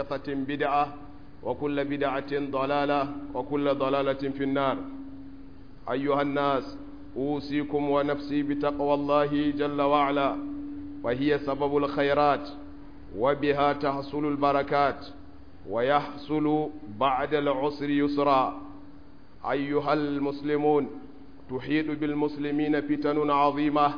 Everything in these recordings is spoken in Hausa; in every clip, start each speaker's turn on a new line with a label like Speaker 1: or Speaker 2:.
Speaker 1: محدثة بدعة وكل بدعة ضلالة وكل ضلالة في النار أيها الناس أوصيكم ونفسي بتقوى الله جل وعلا وهي سبب الخيرات وبها تحصل البركات ويحصل بعد العسر يسرا أيها المسلمون تحيط بالمسلمين فتن عظيمة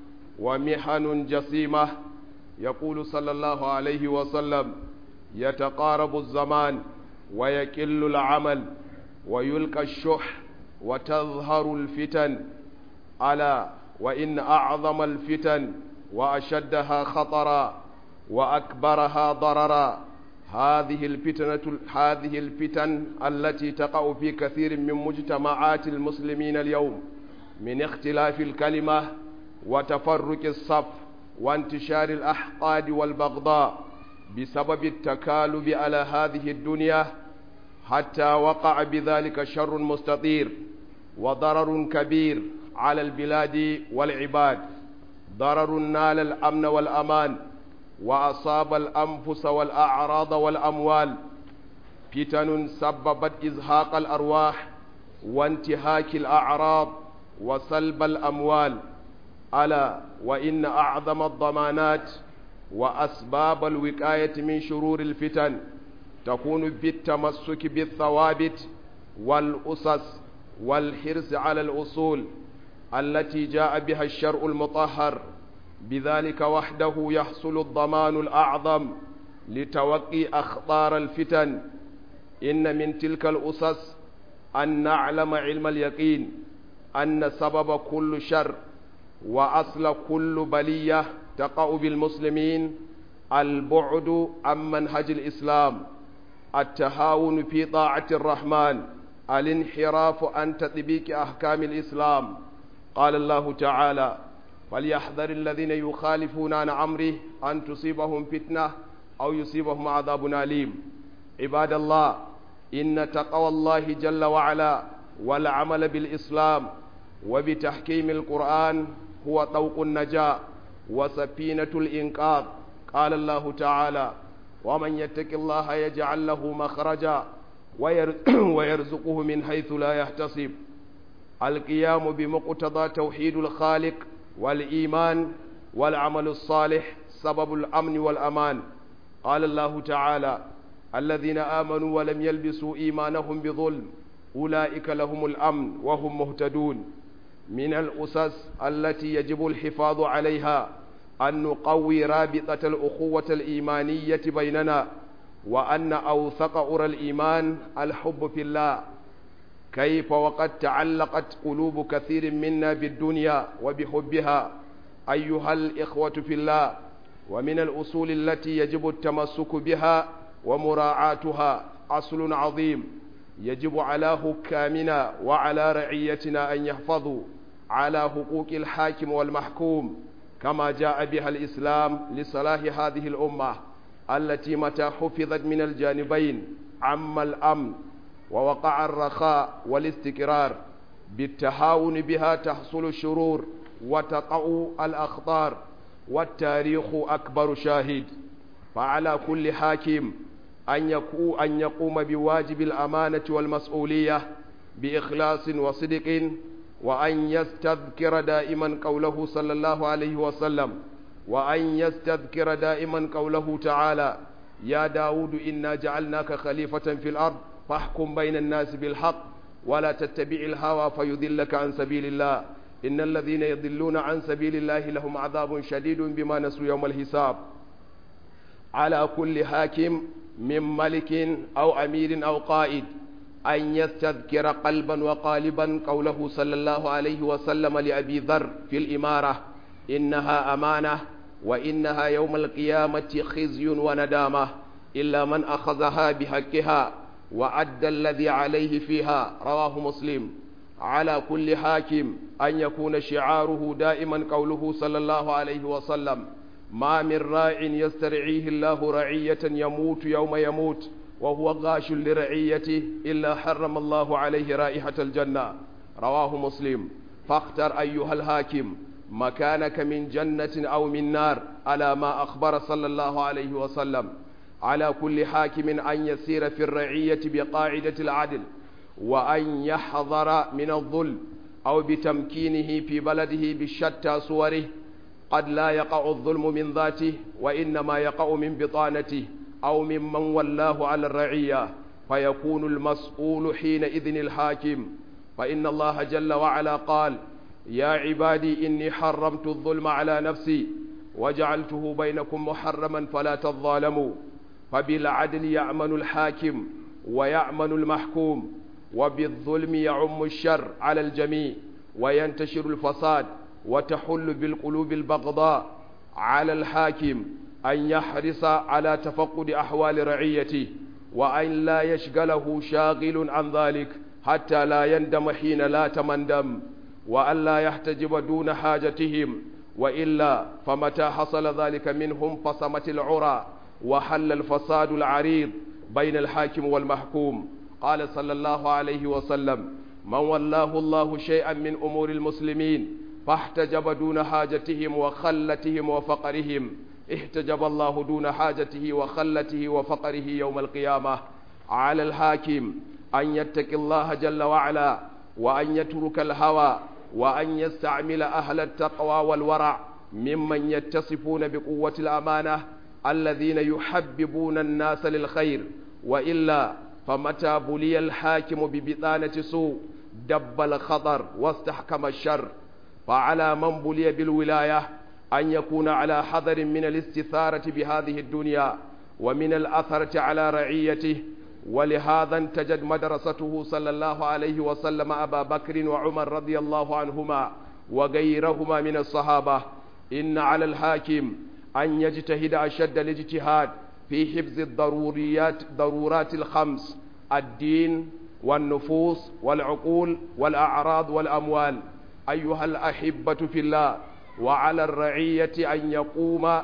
Speaker 1: ومحن جسيمة يقول صلى الله عليه وسلم يتقارب الزمان ويكل العمل ويلقى الشح وتظهر الفتن ألا وإن أعظم الفتن وأشدها خطرا وأكبرها ضررا هذه الفتنة هذه الفتن التي تقع في كثير من مجتمعات المسلمين اليوم من اختلاف الكلمة وتفرق الصف وانتشار الأحقاد والبغضاء بسبب التكالب على هذه الدنيا حتى وقع بذلك شر مستطير وضرر كبير على البلاد والعباد ضرر نال الأمن والأمان وأصاب الأنفس والأعراض والأموال فتن سببت إزهاق الأرواح وانتهاك الأعراض وسلب الأموال ألا وإن أعظم الضمانات وأسباب الوقاية من شرور الفتن تكون بالتمسك بالثوابت والأسس والحرص على الأصول التي جاء بها الشرع المطهر بذلك وحده يحصل الضمان الأعظم لتوقي أخطار الفتن إن من تلك الأسس أن نعلم علم اليقين أن سبب كل شر وأصل كل بلية تقع بالمسلمين البعد عن منهج الإسلام التهاون في طاعة الرحمن الانحراف عن تطبيق أحكام الإسلام قال الله تعالى فليحذر الذين يخالفون عن أمره أن تصيبهم فتنة أو يصيبهم عذاب أليم عباد الله إن تقوى الله جل وعلا والعمل بالإسلام وبتحكيم القرآن هو طوق النجاة وسفينة الإنقاذ قال الله تعالى ومن يتق الله يجعل له مخرجا ويرزقه من حيث لا يحتسب القيام بمقتضى توحيد الخالق والإيمان والعمل الصالح سبب الأمن والأمان قال الله تعالى الذين آمنوا ولم يلبسوا إيمانهم بظلم أولئك لهم الأمن وهم مهتدون من الأسس التي يجب الحفاظ عليها أن نقوي رابطة الأخوة الإيمانية بيننا وأن أوثق أرى الإيمان الحب في الله كيف وقد تعلقت قلوب كثير منا بالدنيا وبحبها أيها الإخوة في الله ومن الأصول التي يجب التمسك بها ومراعاتها أصل عظيم يجب على حكامنا وعلى رعيتنا أن يحفظوا على حقوق الحاكم والمحكوم كما جاء بها الإسلام لصلاح هذه الأمة التي متى حفظت من الجانبين عم الأمن ووقع الرخاء والاستقرار بالتهاون بها تحصل الشرور وتقع الأخطار والتاريخ أكبر شاهد فعلى كل حاكم أن يقوم, أن يقوم بواجب الأمانة والمسؤولية بإخلاص وصدق وأن يستذكر دائما قوله صلى الله عليه وسلم وأن يستذكر دائما قوله تعالى يا داود إنا جعلناك خليفة في الأرض فاحكم بين الناس بالحق ولا تتبع الهوى فيذلك عن سبيل الله إن الذين يضلون عن سبيل الله لهم عذاب شديد بما نسوا يوم الحساب على كل حاكم من ملك أو أمير أو قائد أن يستذكر قلبا وقالبا قوله صلى الله عليه وسلم لأبي ذر في الإمارة إنها أمانة وإنها يوم القيامة خزي وندامة إلا من أخذها بحقها وأدى الذي عليه فيها رواه مسلم على كل حاكم أن يكون شعاره دائما قوله صلى الله عليه وسلم ما من راع يسترعيه الله رعية يموت يوم يموت وهو غاش لرعيته إلا حرم الله عليه رائحة الجنة رواه مسلم فاختر أيها الحاكم مكانك من جنة أو من نار على ما أخبر صلى الله عليه وسلم على كل حاكم أن يسير في الرعية بقاعدة العدل وأن يحذر من الظلم أو بتمكينه في بلده بشتى صوره قد لا يقع الظلم من ذاته وإنما يقع من بطانته أو ممن ولاه على الرعية فيكون المسؤول حينئذ الحاكم فإن الله جل وعلا قال يا عبادي إني حرمت الظلم على نفسي وجعلته بينكم محرما فلا تظالموا فبالعدل يأمن الحاكم ويأمن المحكوم وبالظلم يعم الشر على الجميع وينتشر الفساد وتحل بالقلوب البغضاء على الحاكم أن يحرص على تفقد أحوال رعيته وأن لا يشغله شاغل عن ذلك حتى لا يندم حين لا تمندم وأن لا يحتجب دون حاجتهم وإلا فمتى حصل ذلك منهم فصمت العرى وحل الفساد العريض بين الحاكم والمحكوم قال صلى الله عليه وسلم من ولاه الله شيئا من أمور المسلمين فاحتجب دون حاجتهم وخلتهم وفقرهم احتجب الله دون حاجته وخلته وفقره يوم القيامة على الحاكم أن يتق الله جل وعلا وأن يترك الهوى وأن يستعمل أهل التقوى والورع ممن يتصفون بقوة الأمانة الذين يحببون الناس للخير وإلا فمتى بلي الحاكم ببطانة سوء دب الخطر واستحكم الشر فعلى من بلي بالولاية أن يكون على حذر من الاستثارة بهذه الدنيا ومن الأثرة على رعيته ولهذا انتجد مدرسته صلى الله عليه وسلم أبا بكر وعمر رضي الله عنهما وغيرهما من الصحابة إن على الحاكم أن يجتهد أشد الاجتهاد في حفظ الضروريات ضرورات الخمس الدين والنفوس والعقول والأعراض والأموال أيها الأحبة في الله وعلى الرعية أن يقوم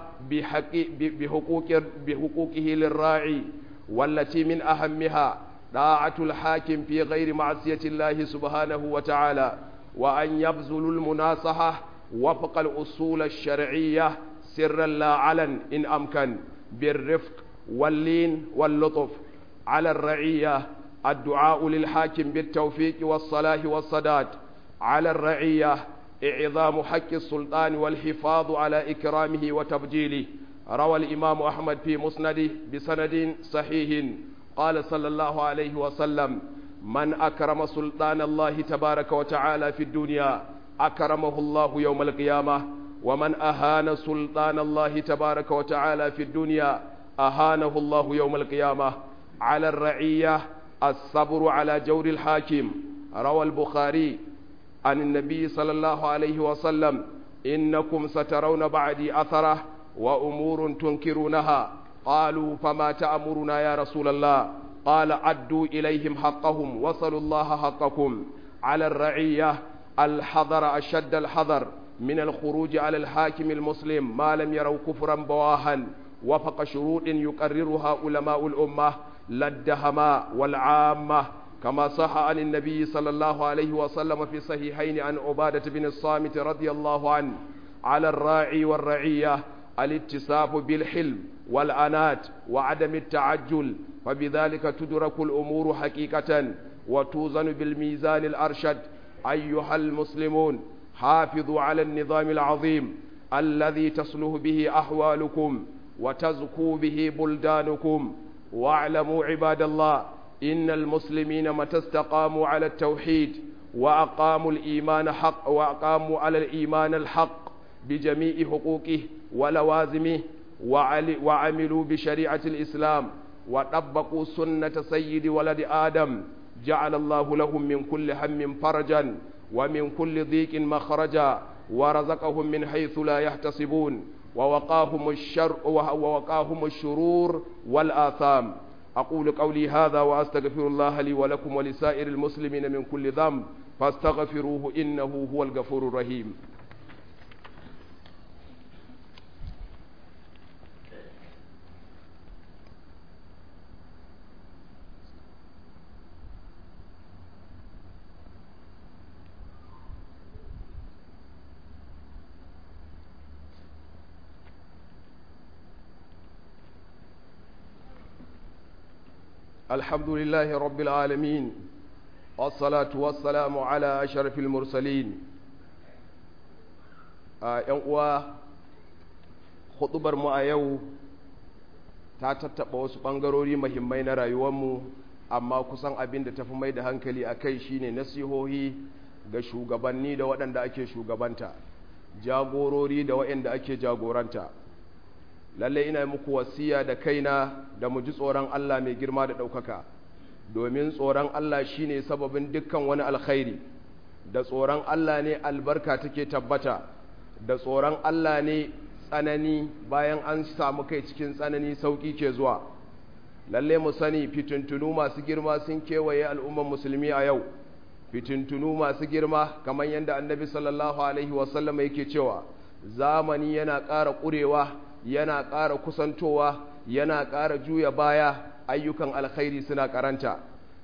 Speaker 1: بحقوق بحقوقه للراعي والتي من أهمها طاعة الحاكم في غير معصية الله سبحانه وتعالى وأن يبذل المناصحة وفق الأصول الشرعية سرا لا علن إن أمكن بالرفق واللين واللطف على الرعية الدعاء للحاكم بالتوفيق والصلاح والصداد على الرعية إعظام حق السلطان والحفاظ على إكرامه وتبجيله روى الإمام أحمد في مسنده بسند صحيح قال صلى الله عليه وسلم من أكرم سلطان الله تبارك وتعالى في الدنيا أكرمه الله يوم القيامة ومن أهان سلطان الله تبارك وتعالى في الدنيا أهانه الله يوم القيامة على الرعية الصبر على جور الحاكم روى البخاري عن النبي صلى الله عليه وسلم إنكم سترون بعدي أثره وأمور تنكرونها قالوا فما تأمرنا يا رسول الله قال عدوا إليهم حقهم وصلوا الله حقكم على الرعية الحذر أشد الحذر من الخروج على الحاكم المسلم ما لم يروا كفرا بواها وفق شروط يقررها علماء الأمة لا الدهماء والعامة كما صح عن النبي صلى الله عليه وسلم في صحيحين عن عبادة بن الصامت رضي الله عنه على الراعي والرعية الاتصاف بالحلم والأنات وعدم التعجل فبذلك تدرك الأمور حقيقة وتوزن بالميزان الأرشد أيها المسلمون حافظوا على النظام العظيم الذي تصلح به أحوالكم وتزكو به بلدانكم واعلموا عباد الله إن المسلمين متى استقاموا على التوحيد وأقاموا الإيمان حق وأقاموا على الإيمان الحق بجميع حقوقه ولوازمه وعملوا بشريعة الإسلام وطبقوا سنة سيد ولد آدم جعل الله لهم من كل هم فرجا ومن كل ضيق مخرجا ورزقهم من حيث لا يحتسبون ووقاهم الشر ووقاهم الشرور والآثام أقول قولي هذا وأستغفر الله لي ولكم ولسائر المسلمين من كل ذنب فاستغفروه إنه هو الغفور الرحيم الحمد لله رب العالمين والصلاة والسلام على أشرف المرسلين uwa huɗubar mu a yau ta tattaɓa wasu ɓangarori mahimmai na rayuwarmu amma kusan abin da tafi mai da hankali a kai shine nasihohi ga shugabanni da waɗanda ake shugabanta jagorori da waɗanda ake jagoranta lallai ina muku wasiya da kaina da mu ji tsoron Allah mai girma da ɗaukaka domin tsoron Allah shine sababin dukkan wani alkhairi da tsoron Allah ne albarka take tabbata da tsoron Allah ne tsanani bayan an samu kai cikin tsanani sauƙi ke zuwa lalle mu sani fitintunu masu girma sun kewaye al'umman musulmi a yau fitintunu masu girma kamar yadda annabi sallallahu alaihi wasallam yake cewa zamani yana ƙara ƙurewa yana ƙara kusantowa yana ƙara juya baya ayyukan alkhairi suna karanta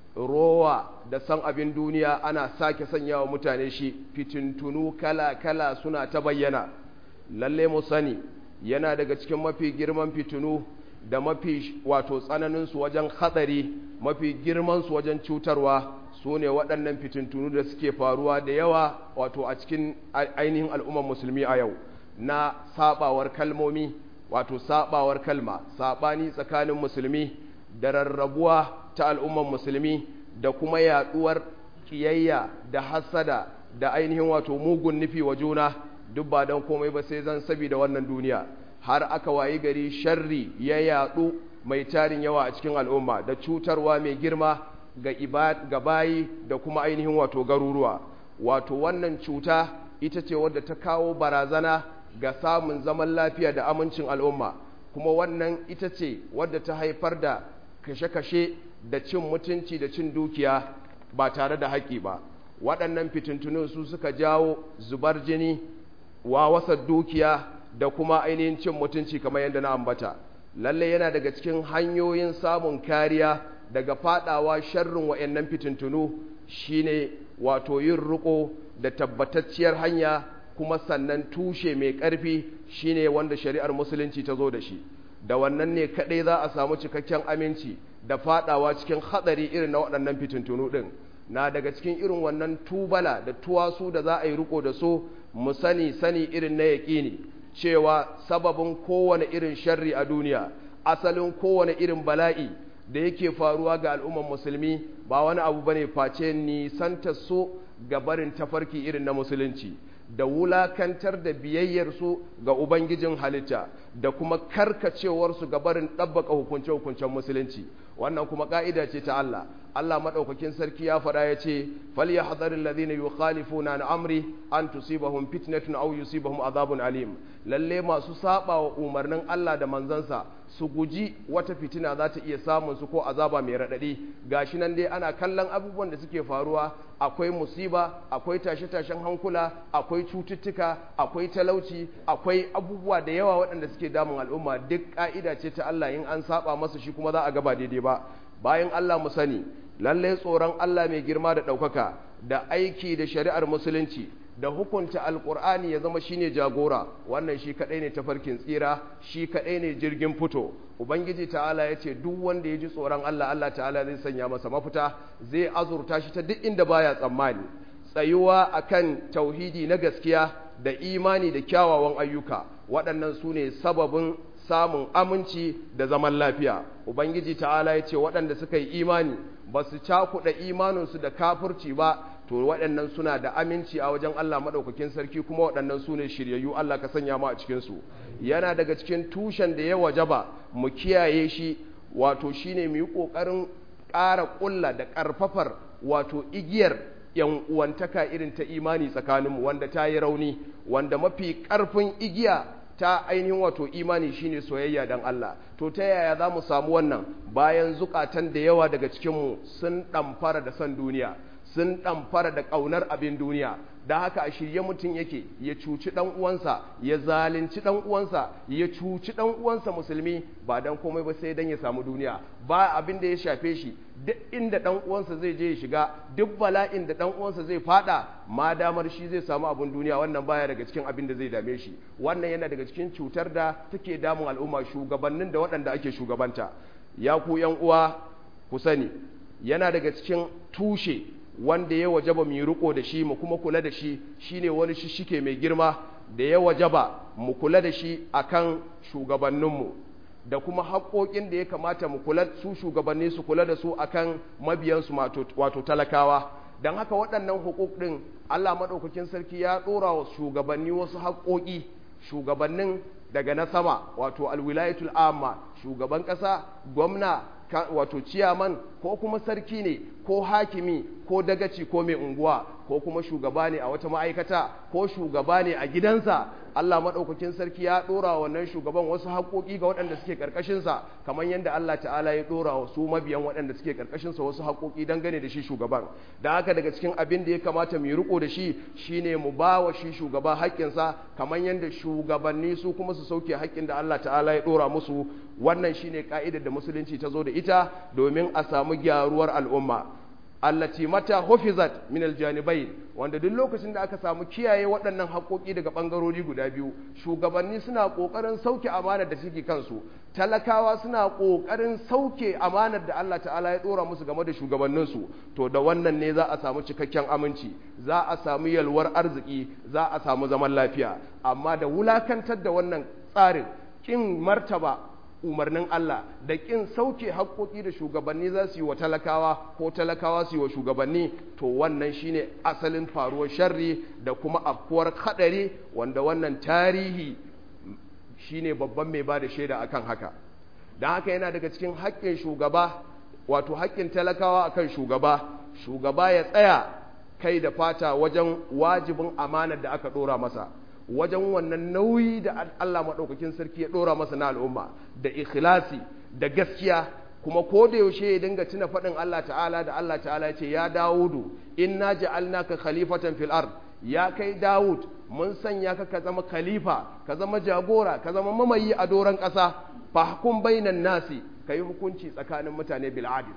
Speaker 1: rowa da san abin duniya ana sake sanyawa mutane shi fitintunu kala-kala suna ta bayyana lalle mu sani yana daga cikin mafi girman fitinu da mafi wato tsananinsu wajen hatsari mafi girmansu wajen cutarwa su ne waɗannan fitintunu da suke faruwa da yawa wato a cikin ainihin al'ummar musulmi a yau na sabawar kalmomi wato sabawar kalma sabani tsakanin musulmi da rarrabuwa ta al'ummar musulmi da kuma yaduwar kiyayya da hasada da ainihin wato mugun nufi wa juna duk ba don komai ba sai zan saboda wannan duniya har aka wayi gari sharri ya yadu mai tarin yawa a cikin al'umma da cutarwa mai girma ga ibad ga bayi da kuma ainihin wato garuruwa wato wannan cuta ita ce wadda ta kawo barazana ga samun zaman lafiya da amincin al'umma kuma wannan ita ce wadda ta haifar da kashe-kashe da cin mutunci da cin dukiya ba tare da haƙƙi ba waɗannan fitintunin su suka jawo zubar jini wawasar dukiya da kuma ainihin cin mutunci kamar yadda na ambata lalle yana daga cikin hanyoyin samun kariya daga fadawa sharrin wa'annan fitintunu shine wato yin riko da tabbatacciyar hanya kuma sannan tushe mai ƙarfi shine wanda shari'ar musulunci ta zo da shi da wannan ne kaɗai za a samu cikakken aminci da fadawa cikin hatsari irin na waɗannan fitintunu ɗin na daga cikin irin wannan tubala da tuwasu da za a yi riko da su mu sani sani irin na yaƙini cewa sababin kowane irin sharri a duniya asalin kowane irin bala'i da yake faruwa ga al'umman musulmi ba wani abu bane face nisanta so ga barin tafarki irin na musulunci da wulakantar da biyayyarsu ga Ubangijin halitta da kuma karkacewarsu ga barin ɗabbaka hukunce-hukuncen musulunci wannan kuma ƙa'ida ce ta Allah Allah maɗaukakin sarki ya faɗa ya ce fal ya hadarin lazina yi khalifuna na amri an tusibahum fitnatun au yusibahum azabun alim lalle masu saba wa umarnin Allah da manzansa su guji wata fitina za ta iya samun su ko azaba mai raɗaɗi gashi nan dai ana kallon abubuwan da suke faruwa akwai musiba akwai tashe-tashen hankula akwai cututtuka akwai talauci akwai abubuwa da yawa waɗanda suke damun al'umma duk ƙa'ida ce ta Allah in an saba masa shi kuma za a gaba daidai ba bayan Allah mu sani lallai tsoron Allah mai girma da ɗaukaka da aiki da shari'ar musulunci da hukunta alkur'ani ya zama shine jagora wannan shi kadai ne tafarkin tsira shi kadai ne jirgin fito ubangiji ta'ala ya ce duk wanda ya ji tsoron Allah Allah ta'ala zai sanya masa mafita zai azurta shi ta duk inda baya tsammani tsayuwa akan tauhidi na gaskiya da imani da kyawawan ayyuka waɗannan su ne sababin samun aminci da zaman lafiya ubangiji ta'ala ya ce waɗanda suka yi imani ba su cakuɗa imaninsu da kafirci ba to waɗannan suna da aminci a wajen Allah maɗaukakin sarki kuma waɗannan su ne shiryayyu Allah ka sanya mu a cikinsu yana daga cikin tushen da ya wajaba mu kiyaye shi wato shine mu yi ƙoƙarin ƙara ƙulla da ƙarfafar wato igiyar yan uwantaka irin ta imani tsakaninmu wanda ta yi rauni wanda mafi ƙarfin igiya ta ainihin wato imani shine soyayya dan Allah to ta yaya za mu samu wannan bayan zukatan da yawa daga cikinmu sun ɗamfara da son duniya sun ɗamfara da ƙaunar abin duniya da haka a shirye mutum yake ya cuci ɗan uwansa ya zalunci ɗan uwansa ya cuci ɗan uwansa musulmi ba dan komai ba sai dan ya samu duniya ba abin da ya shafe shi duk inda ɗan uwansa zai je ya shiga duk bala'in da ɗan uwansa zai fada ma damar shi zai samu abin duniya wannan baya daga cikin abin da zai dame shi wannan yana daga cikin cutar da take damun al'umma shugabannin da waɗanda ake shugabanta ya ku yan uwa ku sani yana daga cikin tushe wanda ya wajaba mu riko da shi mu kuma kula da shi shine wani shishike mai girma da ya wajaba mu kula da shi akan shugabanninmu da kuma haƙoƙin da ya kamata mu kula su shugabanni su kula da su akan mabiyansu wato talakawa don haka waɗannan hukuk ɗin Allah maɗaukakin sarki ya ɗora wa shugabanni wasu haƙoƙi shugabannin daga na sama wato alwilayatul amma shugaban ƙasa gwamna wato ciyaman ko kuma sarki ne ko hakimi ko dagaci ko mai unguwa ko kuma shugaba ne a wata ma'aikata ko shugaba ne a gidansa Allah maɗaukakin sarki ya ɗora wannan shugaban wasu haƙoƙi ga waɗanda suke ƙarƙashinsa kamar yadda Allah ta'ala ya ɗora wa su mabiyan waɗanda suke ƙarƙashinsa wasu haƙoƙi dangane da shi shugaban da haka daga cikin abin da ya kamata mu yi riko da shi shine mu ba wa shi shugaba haƙƙinsa kamar yadda shugabanni su kuma su sauke haƙƙin da Allah ta'ala ya ɗora musu wannan shine ka'idar da musulunci ta zo da ita domin a samu gyaruwar al'umma allati mata hufizat min aljanibain wanda duk lokacin da aka samu kiyaye waɗannan haƙoƙi daga ɓangarori guda biyu shugabanni suna ƙoƙarin sauke amanar da suke kansu talakawa suna ƙoƙarin sauke amanar da Allah ta'ala ya ɗora musu game da shugabanninsu to da wannan ne za a samu cikakken aminci za a samu yalwar arziki za a samu zaman lafiya amma da wulakantar da wannan tsarin kin martaba umarnin Allah da ƙin sauke haƙoƙi da shugabanni za su yi wa talakawa ko talakawa su yi wa shugabanni to wannan shine asalin faruwar sharri da kuma afkuwar haɗari wanda wannan tarihi shine babban mai ba da shaida akan haka don haka yana daga cikin haƙƙin shugaba wato haƙƙin talakawa akan shugaba shugaba ya tsaya kai da fata wajen wajibin amanar da aka ɗora masa wajen wannan nauyi da Allah maɗaukakin sarki ya ɗora masa na al'umma da ikhlasi da gaskiya kuma ko da yaushe ya dinga tuna faɗin Allah ta'ala da Allah ta'ala ya ce ya Dawudu inna ja'alnaka khalifatan fil ard ya kai Dawud mun sanya ka ka zama khalifa ka zama jagora ka zama mamayi a doron ƙasa fahkum bainan nasi kai hukunci tsakanin mutane bil adil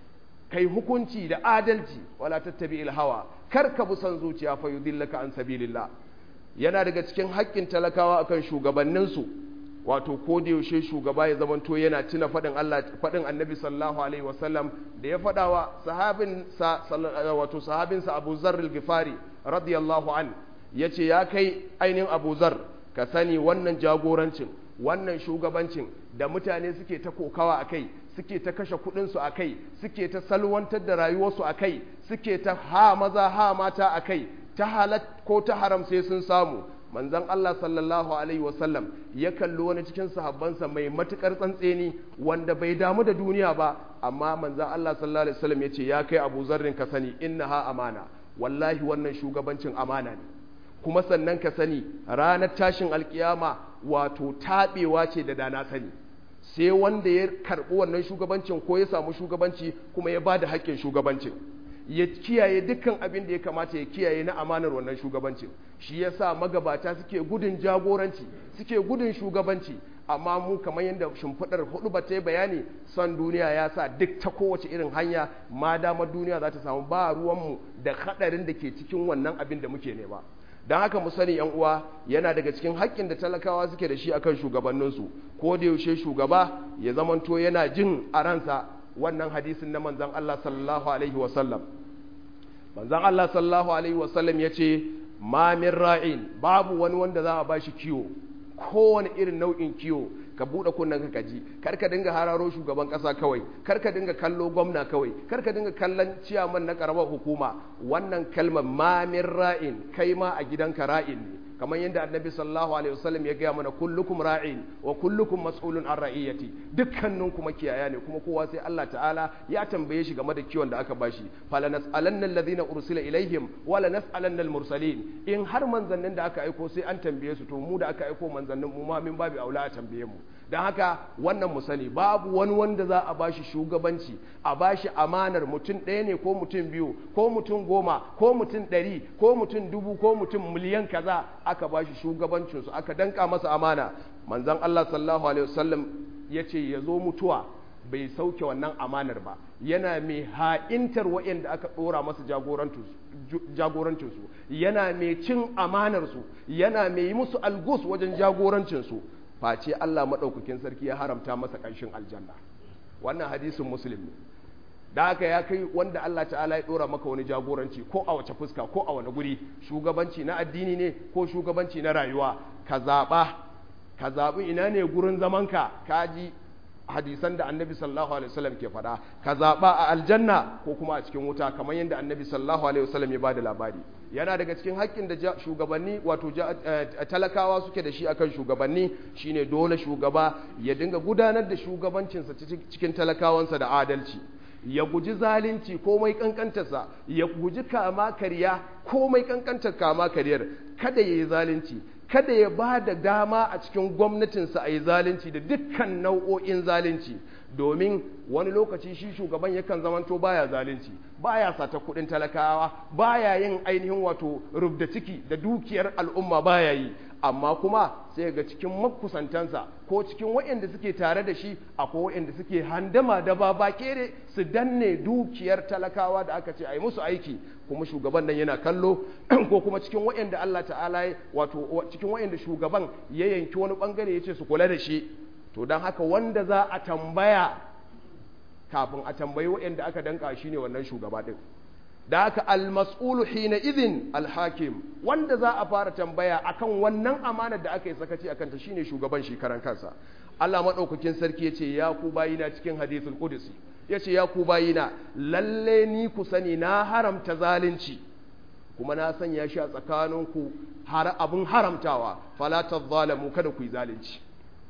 Speaker 1: kai hukunci da adalci wala tattabi il hawa kar ka bi son zuciya fa yudillaka an sabilillah yana daga cikin haƙƙin talakawa akan shugabanninsu wato ko da yaushe shugaba ya zamanto yana tuna faɗin Allah faɗin Annabi sallallahu alaihi wasallam da ya faɗa wa sahabin sa wato sahabin sa Abu Zarr al-Ghifari radiyallahu an yace ya kai ainihin Abu Zarr ka sani wannan jagorancin wannan shugabancin da mutane suke ta kokawa akai suke ta kashe kuɗinsu a kai suke ta salwantar da rayuwarsu a kai suke ta ha maza ha mata a kai ta halat ko ta haram sai sun samu manzon Allah sallallahu alaihi wasallam ya kalli wani cikin sahabbansa mai matukar tsantseni wanda bai damu da duniya ba amma manzon Allah sallallahu alaihi wasallam ya ce ya kai Abu Zarrin ka sani innaha amana wallahi wannan shugabancin amana ne kuma sannan ka sani ranar tashin alkiyama wato taɓewa ce da dana sani sai wanda ya karɓi wannan shugabancin ko ya samu shugabanci kuma ya ba da haƙƙin shugabancin ya kiyaye dukkan abin da ya kamata ya kiyaye na amanar wannan shugabancin shi yasa magabata suke gudun jagoranci suke gudun shugabanci amma mu kamar yadda shimfiɗar hudu ba ta yi bayani son duniya ya sa duk ta kowace irin hanya ma damar duniya za ta samu ba ruwanmu da haɗarin da ke cikin wannan abin da muke nema don haka mu sani yan uwa yana daga cikin haƙƙin da talakawa suke da shi akan shugabanninsu ko da yaushe shugaba ya zamanto yana jin a ransa wannan hadisin na manzan Allah sallallahu alaihi wasallam manzan Allah sallallahu alaihi wasallam ya ce ma min ra'in babu wani wanda za a ba shi kiwo kowane irin nau'in kiwo ka buɗe kunnen ka kaji kar ka dinga hararo shugaban ƙasa kawai kar ka dinga kallo gwamna kawai kar ka dinga kallon ciyaman na ƙaramar hukuma wannan kalmar ma min ra'in kai ma a gidanka ra'in ne kamar yadda annabi sallallahu alaihi wasallam ya gaya mana kullukum ra'in wa kullukum mas'ulun an ra'iyati dukkanin kuma kiyaya ne kuma kowa sai Allah ta'ala ya tambaye shi game da kiwon da aka bashi fala nas'alanna alladhina ursila ilaihim wa la nas'alanna al-mursalin in har manzannin da aka aiko sai an tambaye su to mu da aka aiko manzannin mu ma min babu aula a tambaye mu don haka wannan mu sani babu wani wanda za a bashi shugabanci a bashi amanar mutum ɗaya ne ko mutum biyu ko mutum goma ko mutum ɗari ko mutum dubu ko mutum miliyan kaza aka bashi shugabancinsu aka danka masa amana manzan Allah sallallahu alaihi wasallam ya ce ya zo mutuwa bai sauke wannan amanar ba yana mai ha'intar waɗanda aka ɗora masa jagorancinsu yana mai cin amanarsu yana mai yi musu algus wajen jagorancinsu face Allah maɗaukakin sarki ya haramta masa ƙanshin aljanna wannan hadisin muslim ne da haka ya kai wanda Allah ta'ala ya dora maka wani jagoranci ko a wace fuska ko a wani guri shugabanci na addini ne ko shugabanci na rayuwa ka zaɓa ka zaɓi ina ne gurin zamanka ka ji hadisan da annabi sallallahu alaihi wasallam ke faɗa ka zaɓa a aljanna ko kuma a cikin wuta kamar yadda annabi sallallahu alaihi wasallam ya bada labari yana daga cikin haƙƙin da shugabanni wato talakawa suke da shi akan shugabanni shine dole shugaba ya dinga gudanar da shugabancinsa cikin talakawansa da adalci ya guji zalunci komai kankantarsa ya guji kama karya komai kankantar kama karyar kada ya yi zalunci kada ya ba da dama a cikin gwamnatinsa a yi zalunci da dukkan nau'o'in zalunci domin wani lokaci shi shugaban yakan zamanto baya zalunci baya sata kudin talakawa baya yin ainihin wato rubda ciki da dukiyar al'umma baya yi amma kuma sai ga cikin makusantansa ko cikin waɗanda suke tare da shi akwai waɗanda suke handama da baba kere su danne dukiyar talakawa da aka ce a yi musu aiki kuma shugaban nan yana kallo ko kuma cikin waɗanda Allah ta'ala wato cikin waɗanda shugaban ya yanki wani bangare ya ce su kula da shi to don haka wanda za a tambaya kafin a tambayi waɗanda aka danka shi ne wannan shugaba ɗin da haka almas'ulu hina idin alhakim wanda za a fara tambaya akan wannan amanar da aka yi sakaci akan ta shine shugaban shi karan kansa Allah madaukakin sarki yace ya ku bayina cikin hadithul qudsi yace ya ku bayina lalle ni ku sani na haramta zalunci kuma na sanya shi a tsakaninku har abun haramtawa fala tadhalamu kada ku yi zalunci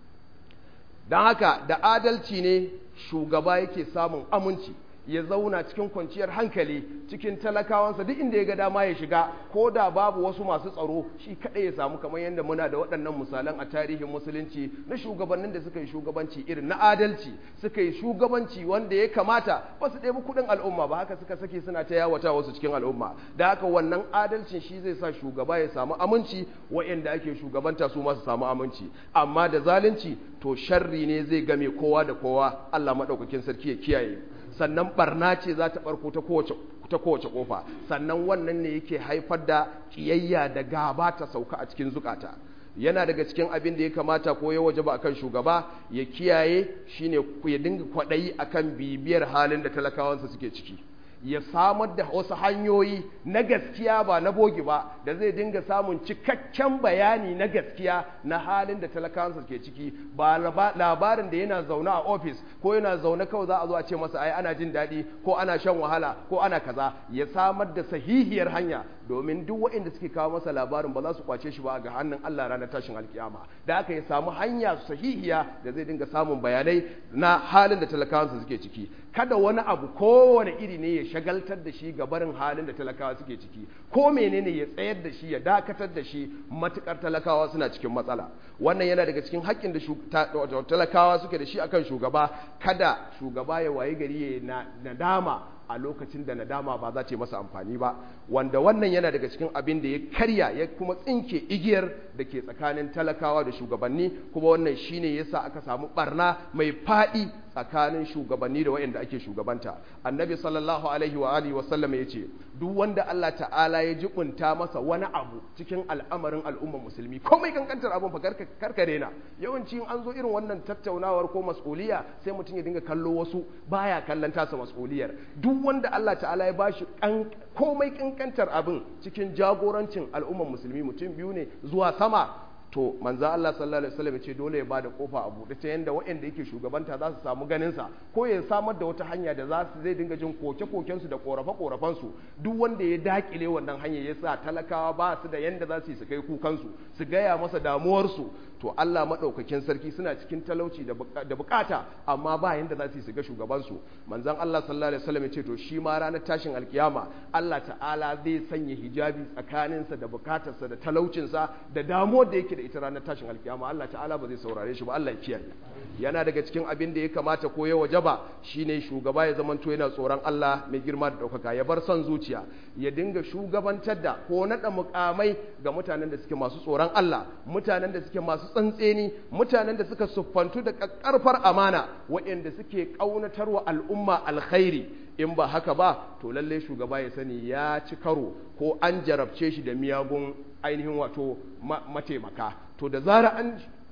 Speaker 1: dan haka da adalci ne shugaba yake samun aminci ya zauna cikin kwanciyar hankali cikin talakawansa duk inda ya ga dama ya shiga ko da babu wasu masu tsaro shi kaɗai ya samu kamar yadda muna da waɗannan misalan a tarihin musulunci na shugabannin da suka yi shugabanci irin na adalci suka yi shugabanci wanda ya kamata ba su ɗebi kuɗin al'umma ba haka suka sake suna ta yawata wasu cikin al'umma da haka wannan adalcin shi zai sa shugaba ya samu aminci waɗanda ake shugabanta su ma su samu aminci amma da zalunci to sharri ne zai game kowa da kowa Allah maɗaukakin sarki ya kiyaye sannan barna ce za ta barko ta kowace ta kowace kofa sannan wannan ne yake haifar da kiyayya da gaba ta sauka a cikin zukata yana daga cikin abin da ya kamata ko ya wajaba akan shugaba ya kiyaye shine ya dinga kwadayi akan bibiyar halin da talakawansa suke ciki ya samar da wasu hanyoyi na gaskiya ba na bogi ba da zai dinga samun cikakken bayani na gaskiya na halin da talakawansa ke ciki ba labarin da yana zaune a ofis ko yana zaune kawai za a zo a ce masa ai ana jin daɗi ko ana shan wahala ko ana kaza ya samar da sahihiyar hanya domin duk waɗanda suke kawo masa labarin ba za su kwace shi ba ga hannun Allah ranar tashin alkiyama da aka ya samu hanya sahihiya da zai dinga samun bayanai na halin da talakawansa suke ciki kada wani abu kowane iri ne ya shagaltar da shi ga barin halin da talakawa suke ciki ko menene ya tsayar da shi ya dakatar da shi matukar talakawa suna cikin matsala wannan yana daga cikin haƙƙin da talakawa suke da shi akan shugaba kada shugaba ya wayi gari ya nadama a lokacin da nadama ba za ta yi masa amfani ba wanda wannan yana daga cikin abin da ya karya ya kuma tsinke igiyar da ke tsakanin talakawa da shugabanni kuma wannan shine yasa aka samu barna mai faɗi tsakanin shugabanni da waɗanda ake shugabanta annabi sallallahu alaihi wa alihi wa sallam ya ce duk wanda Allah ta'ala ya jibunta masa wani abu cikin al'amarin al'ummar musulmi komai kankantar abun fa karka rena yawanci an zo irin wannan tattaunawar ko mas'uliya sai mutum ya dinga kallo wasu baya kallon tasa mas'uliyar duk wanda Allah ta'ala ya bashi komai kankantar abin cikin jagorancin al'ummar musulmi mutum biyu ne zuwa sama to manzo Allah sallallahu alaihi wasallam ce dole ya bada kofa a buɗe ta yanda waɗanda yake shugabanta za su samu ganin sa ko ya samar da wata hanya da za su zai dinga jin koke-koken su da korafe-korafen su duk wanda ya dakile wannan hanya ya sa talakawa ba su da yanda za su yi su kai kukan su su gaya masa damuwar su to Allah madaukakin sarki suna cikin talauci da bukata amma ba yanda za su yi su ga shugaban su manzon Allah sallallahu alaihi wasallam ya ce to shi ma ranar tashin alkiyama Allah ta'ala zai sanya hijabi tsakaninsa da bukatarsa da talaucinsa da damuwar da yake da ita ranar tashin alkiyama Allah ta'ala ba zai saurare shi ba Allah ya kiyaye yana daga cikin abin da ya kamata ko ya wajaba shine shugaba ya zamanto yana tsoron Allah mai girma da ɗaukaka ya bar son zuciya ya dinga shugabantar da ko naɗa mukamai ga mutanen da suke masu tsoron Allah mutanen da suke masu tsantseni mutanen da suka siffantu da ƙarfar amana waɗanda suke ƙaunatarwa al'umma alkhairi in ba haka ba to lalle shugaba ya sani ya ci karo ko an jarabce shi da miyagun ainihin wato mataimaka to da zara an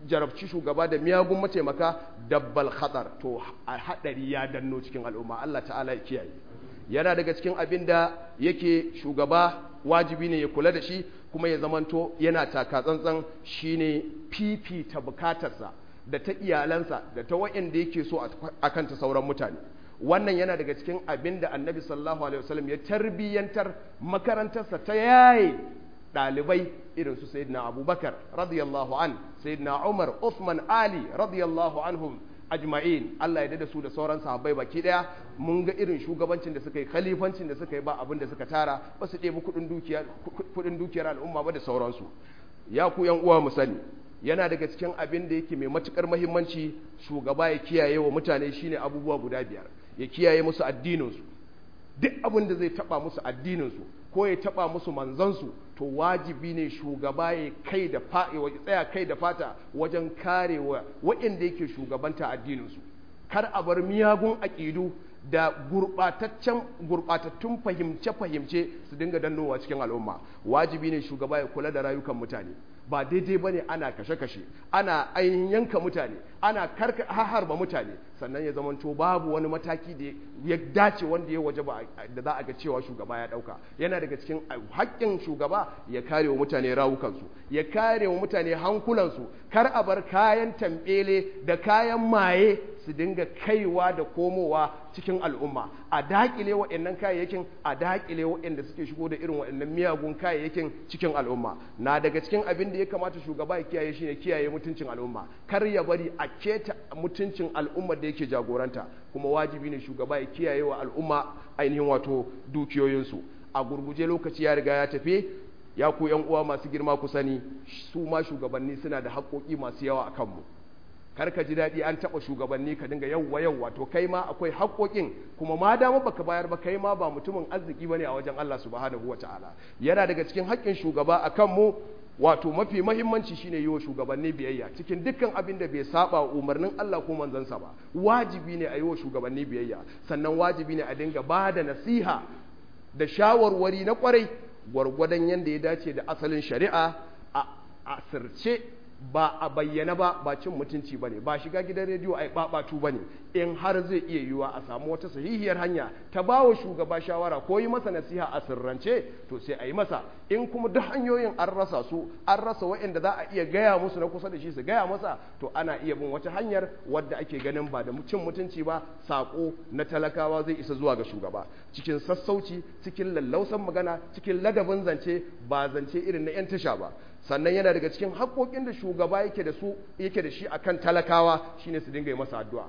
Speaker 1: jarabci shugaba da miyagun mataimaka dabbal khatar to a hadari ya danno cikin al'umma Allah ta'ala ya kiyaye yana daga cikin abin da yake shugaba wajibi ne ya kula da shi kuma ya zamanto yana taka tsantsan shine fifita bukatarsa da ta iyalansa da ta wa'anda yake so a kanta sauran mutane wannan yana daga cikin abin da annabi sallallahu alaihi wasallam ya tarbiyyantar makarantarsa ta yaye ɗalibai irin su sayyidina abubakar radiyallahu an sayyidina umar usman ali radiyallahu anhum ajma'in Allah ya da su da sauran sahabbai baki daya mun ga irin shugabancin da suka yi khalifancin da suka yi ba abin da suka tara ba su ɗebi kuɗin dukiyar kuɗin dukiyar al'umma ba da sauransu ya ku yan uwa mu sani yana daga cikin abin da yake mai matukar muhimmanci shugaba ya kiyaye wa mutane shine abubuwa guda biyar ya kiyaye musu addininsu duk abin da zai taba musu addininsu ko ya taba musu manzansu to wajibi ne shugaba ya kai da tsaya kai da fata wajen karewa waɗanda yake shugabanta addininsu kar a bar miyagun aƙidu da gurɓataccen gurɓatattun fahimce-fahimce su dinga dannowa cikin al'umma wajibi ne shugaba ya kula da rayukan mutane ba daidai bane ana kashe-kashe ana ainihin yanka mutane ana karka harba mutane sannan ya zamanto babu wani mataki da ya dace wanda ya waje ba da za a ga cewa shugaba ya dauka yana daga cikin haƙƙin shugaba ya kare wa mutane rawukansu ya kare wa mutane hankulansu kar a bar kayan tambele da kayan maye su dinga kaiwa da komowa cikin al'umma a daƙile waɗannan kayayyakin a daƙile waɗanda suke shigo da irin waɗannan miyagun kayayyakin cikin al'umma na daga cikin abin da ya kamata shugaba ya kiyaye shine kiyaye mutuncin al'umma kar ya bari a keta mutuncin al'ummar da yake jagoranta kuma wajibi ne shugaba ya kiyaye wa al'umma ainihin wato dukiyoyinsu a gurguje lokaci ya riga ya tafi ya ku yan uwa masu girma ku sani su ma shugabanni suna da haƙoƙi masu yawa a kanmu kar ka ji daɗi an taɓa shugabanni ka dinga yawwa yawwa to kai ma akwai haƙoƙin kuma ma dama baka bayar ba kai ma ba mutumin arziki bane a wajen Allah subhanahu wata'ala yana daga cikin haƙƙin shugaba akan mu wato mafi mahimmanci shine yi wa shugabanni biyayya cikin dukkan abin da bai saba wa umarnin Allah ko manzansa ba wajibi ne a yi wa shugabanni biyayya sannan wajibi ne a dinga ba da nasiha da shawarwari na kwarai gwargwadon yadda ya dace da asalin shari'a a asirce ba a bayyana ba ba cin mutunci ba ne ba shiga gidan rediyo a yi ɓaɓatu ba ne in har zai iya yiwuwa a samu wata sahihiyar hanya ta ba wa shugaba shawara ko yi masa nasiha a sirrance to sai a yi masa in kuma duk hanyoyin an rasa su an rasa waɗanda za a iya gaya musu na kusa da shi su gaya masa to ana iya bin wata hanyar wadda ake ganin ba da cin mutunci ba saƙo na talakawa zai isa zuwa ga shugaba cikin sassauci cikin lallausan magana cikin ladabin zance ba zance irin na 'yan tasha ba sannan yana daga cikin haƙoƙin da shugaba yake da su yake da shi akan talakawa shine su dinga yi masa addu'a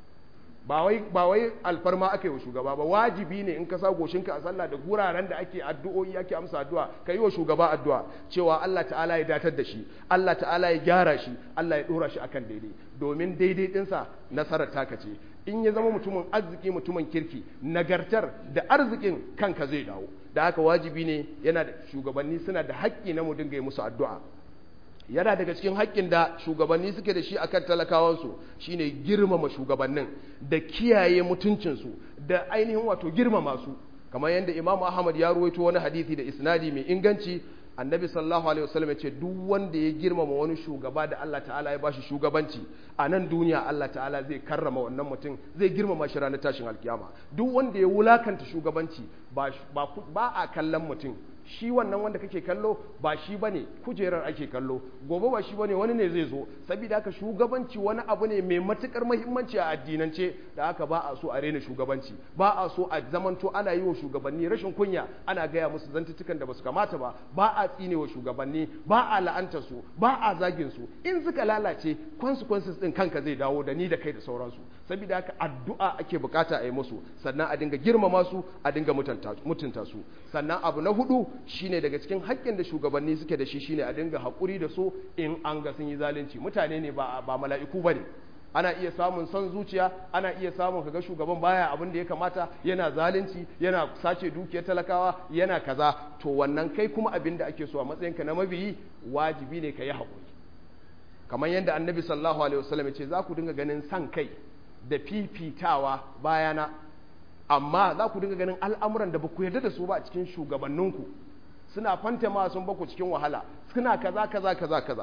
Speaker 1: ba wai ba wai alfarma aka yi wa shugaba ba wajibi ne in ka sa goshinka a sallah da guraren da ake addu'o'i ake amsa addu'a ka yi wa shugaba addu'a cewa Allah ta'ala ya datar da shi Allah ta'ala ya gyara shi Allah ya dora shi akan daidai domin daidai dinsa nasarar taka ce in ya zama mutumin arziki mutumin kirki nagartar da arzikin kanka zai dawo da haka wajibi ne yana da shugabanni suna da haƙƙi na mu dinga yi musu addu'a yana daga cikin haƙƙin da shugabanni suke da shi akan talakawansu shine girmama shugabannin da kiyaye mutuncinsu da ainihin wato girmama su kamar yadda Imam Ahmad ya ruwaito wani hadisi da isnadi mai inganci annabi sallallahu alaihi wasallam ya ce duk wanda ya girmama wani shugaba da Allah ta'ala ya bashi shugabanci a nan duniya Allah ta'ala zai karrama wannan mutum zai girmama shi ranar tashin alkiyama duk wanda ya wulakanta shugabanci ba ba a kallon mutum shi wannan wanda kake kallo ba shi bane kujerar ake kallo gobe ba shi bane wani ne zai zo saboda haka shugabanci wani abu ne mai matukar muhimmanci a addinance da haka ba a so a rena shugabanci ba a so a zamanto ana yi wa shugabanni rashin kunya ana gaya musu zantutukan da basu kamata ba ba a tsine wa shugabanni ba a la'anta su ba a zagin su in suka lalace consequences din kanka zai dawo da ni da kai da sauransu saboda haka addu'a ake bukata a yi musu sannan a dinga girmama su a dinga mutunta su sannan abu na hudu shine daga cikin haƙƙin da shugabanni suke da shi shine a dinga haƙuri da su in an ga sun yi zalunci mutane ne ba ba mala'iku bane ana iya samun son zuciya ana iya samun kaga shugaban baya abin da ya kamata yana zalunci yana sace dukiyar talakawa yana kaza to wannan kai kuma abin da ake so a matsayinka na mabiyi wajibi ne ka yi haƙuri kamar yadda annabi sallallahu alaihi wasallam ya ce za ku dinga ganin san kai da fifitawa bayana amma za ku dinga ganin al'amuran da ba ku yarda da su ba a cikin shugabanninku suna fantama sun baku cikin wahala suna kaza kaza kaza kaza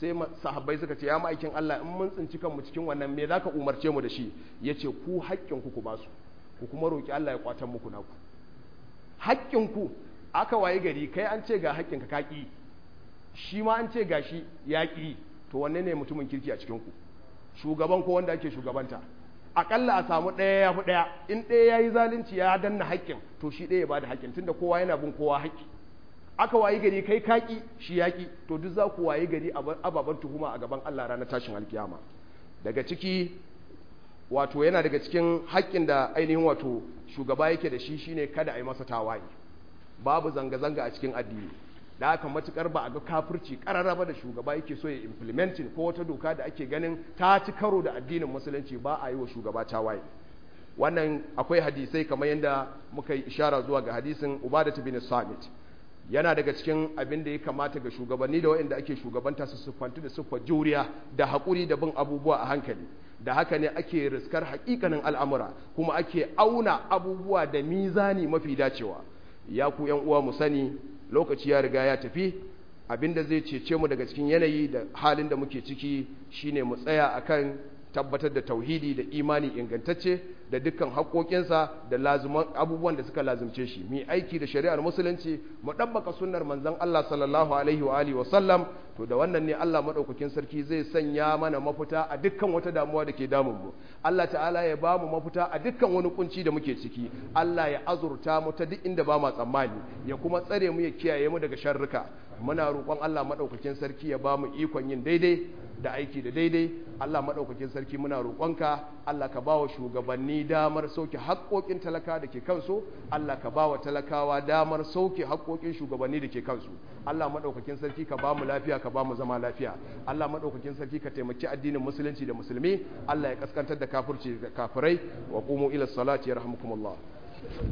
Speaker 1: sai sahabbai suka ce ya ma'aikin Allah in mun tsinci kanmu cikin wannan me zaka umarce mu da shi yace ku haƙƙin ku ku ba su ku kuma roki Allah ya kwatan muku naku haƙƙin ku aka waye gari kai an ce ga haƙƙin ka kaki shi ma an ce gashi yaƙi to wanne ne mutumin kirki a cikin ku shugaban ko wanda ake shugabanta akalla a samu ɗaya ya fi ɗaya in ɗaya ya yi zalunci ya danna haƙƙin to shi ɗaya ya ba da haƙƙin tunda kowa yana bin kowa haƙƙi aka wayi gari kai kaki shi yaƙi to duk za ku wayi gari ababen tuhuma a gaban Allah ranar tashin alkiyama daga ciki wato yana daga cikin haƙƙin da ainihin wato shugaba yake da shi shine kada a yi masa tawaye babu zanga-zanga a cikin addini da haka matukar ba a ga kafirci kararraba da shugaba yake so ya implementing ko wata doka da ake ganin ta ci karo da addinin musulunci ba a yi wa shugaba tawaye wannan akwai hadisai kamar yadda muka yi ishara zuwa ga hadisin ubadat bin samit yana daga cikin abin da ya kamata ga shugabanni da waɗanda ake shugabanta su siffantu da siffar juriya da haƙuri da bin abubuwa a hankali da haka ne ake riskar haƙiƙanin al'amura kuma ake auna abubuwa da mizani mafi dacewa ya ku ‘yan uwa mu sani lokaci ya riga ya tafi abinda zai cece mu daga cikin yanayi da halin da muke ciki shine mu tsaya akan tabbatar da tauhidi da imani ingantacce da dukkan haƙoƙinsa da lazuman abubuwan da suka lazumce shi mu aiki da shari'ar musulunci mu ɗabbaka sunnar manzon Allah sallallahu alaihi wa alihi wa sallam to da wannan ne Allah madaukakin sarki zai sanya mana mafita a dukkan wata damuwa da ke damun mu Allah ta'ala ya ba mu mafita a dukkan wani kunci da muke ciki Allah ya azurta mu ta duk inda ba ma tsammani ya kuma tsare mu ya kiyaye mu daga sharruka muna roƙon Allah madaukakin sarki ya ba mu ikon yin daidai da aiki da daidai Allah maɗaukakin sarki muna roƙonka Allah ka ba wa shugabanni damar sauke haƙoƙin talaka da ke kansu Allah ka ba wa talakawa damar sauke haƙoƙin shugabanni da ke kansu Allah maɗaukakin sarki ka ba mu lafiya ka ba mu zama lafiya Allah maɗaukakin sarki ka taimaki addinin musulunci da musulmi Allah ya kaskantar da kafirci da kafirai wa qumu ila salati yarhamukumullah